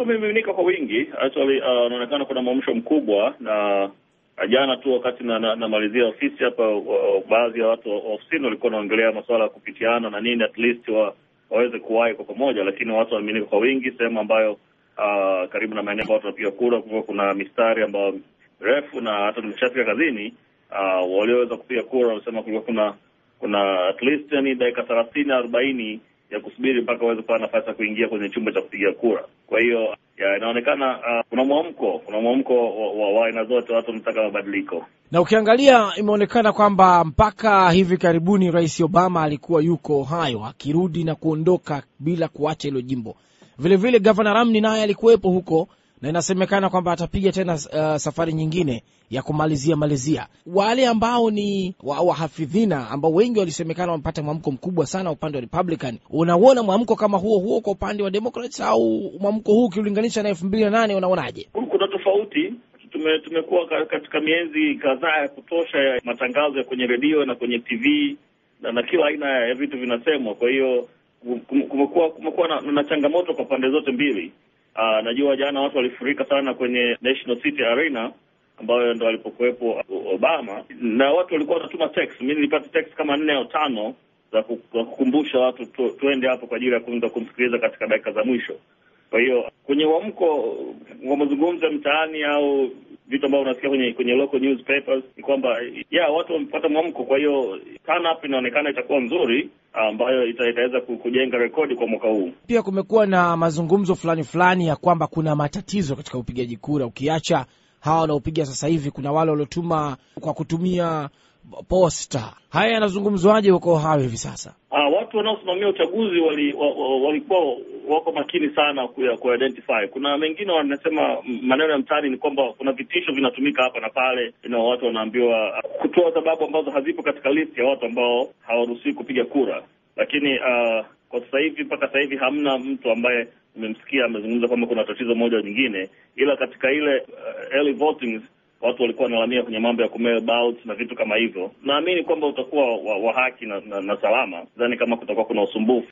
wamemiminika kwa wingi actually, unaonekana uh, kuna mwamsho mkubwa na jana tu wakati namalizia na, na ofisi hapa, baadhi ya watu wa ofisini walikuwa wanaongelea masuala ya kupitiana na nini, at least wa, waweze kuwahi kwa pamoja, lakini watu wamiminika kwa wingi sehemu ambayo uh, karibu na maeneo ambayo watu wanapiga kura, kulikuwa kuna mistari ambayo refu, na hata nimeshafika kazini uh, walioweza kupiga kura walisema kulikuwa kuna kuna at least yani dakika thelathini arobaini ya kusubiri mpaka waweze kupata nafasi ya kuingia kwenye chumba cha kupiga kura. Kwa hiyo inaonekana uh, kuna mwamko kuna mwamko wa aina zote, watu wanataka mabadiliko. Na ukiangalia imeonekana kwamba mpaka hivi karibuni Rais Obama alikuwa yuko Ohio akirudi na kuondoka bila kuacha hilo jimbo. Vilevile Gavana Romney naye alikuwepo huko na inasemekana kwamba atapiga tena uh, safari nyingine ya kumalizia malizia. Wale ambao ni wahafidhina wa ambao wengi walisemekana wamepata mwamko mkubwa sana upande wa Republican, unauona mwamko kama huo huo kwa upande wa Democrats au mwamko huu ukiulinganisha na elfu mbili na nane unaonaje? Kuna tofauti. Tume, tumekuwa katika miezi kadhaa ya kutosha ya matangazo ya kwenye redio na kwenye TV na, na kila aina ya vitu vinasemwa. Kwa hiyo kumekuwa kumekuwa na, na changamoto kwa pande zote mbili. Uh, najua jana watu walifurika sana kwenye National City Arena ambayo ndo alipokuwepo Obama, na watu walikuwa wanatuma text. Mimi nilipata text kama nne au tano za kukumbusha watu tu, tuende hapo kwa ajili ya kuenda kumsikiliza katika dakika za mwisho. Kwa hiyo kwenye uamko wa mazungumzo ya mtaani au vitu ambavyo unasikia kwenye kwenye local newspapers ni kwamba ya watu wamepata mwamko. Kwa hiyo turn up inaonekana itakuwa nzuri, ambayo ita, itaweza kujenga rekodi kwa mwaka huu. Pia kumekuwa na mazungumzo fulani fulani ya kwamba kuna matatizo katika upigaji kura, ukiacha hawa wanaopiga sasa hivi, kuna wale waliotuma kwa kutumia posta. Haya yanazungumzwaje huko Ohio hivi sasa? Ah, watu wanaosimamia uchaguzi walikuwa wali, wali wako makini sana ku identify. Kuna wengine wanasema maneno ya mtaani ni kwamba kuna vitisho vinatumika hapa na pale, na watu wanaambiwa kutoa sababu ambazo hazipo katika list ya watu ambao hawaruhusiwi kupiga kura, lakini uh, kwa sasa hivi mpaka sasa hivi hamna mtu ambaye nimemsikia amezungumza kwamba kuna tatizo moja au nyingine, ila katika ile uh, early voting watu walikuwa wanalamia kwenye mambo ya kumail ballots na vitu kama hivyo. Naamini kwamba utakuwa wa, wa haki na, na, na salama. Sidhani kama kutakuwa kuna usumbufu.